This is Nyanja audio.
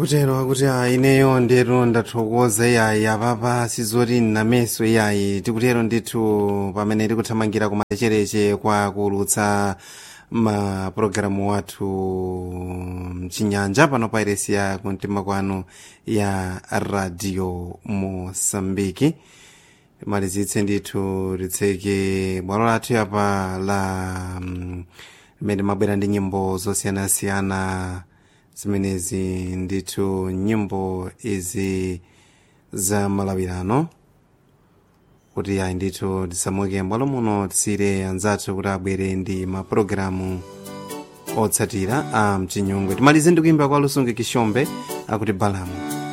akutero akuti ayi ineyo ndithu ndathokoza iyayi apapa sizoti nnameso iyayi tikutero ndithu pamene tikuthamangira kumachereche kwa kuulutsa mapulogalamu wathu mchinyanja pano pa iresi ya kumtima kwanu ya radio mosambiki malizitse ndithu litseke bwalo lathu yapa la mm, limene mabwera ndi nyimbo zosiyanasiyana zimenezi ndithu nyimbo izi za malawirano kuti ayi ndithu tisamuke mbwalo muno tisire anzathu kuti abwere ndi mapulogalamu otsatira a mchinyungwe timalize ndi kuimba kwa lusunge kishombe akuti balamu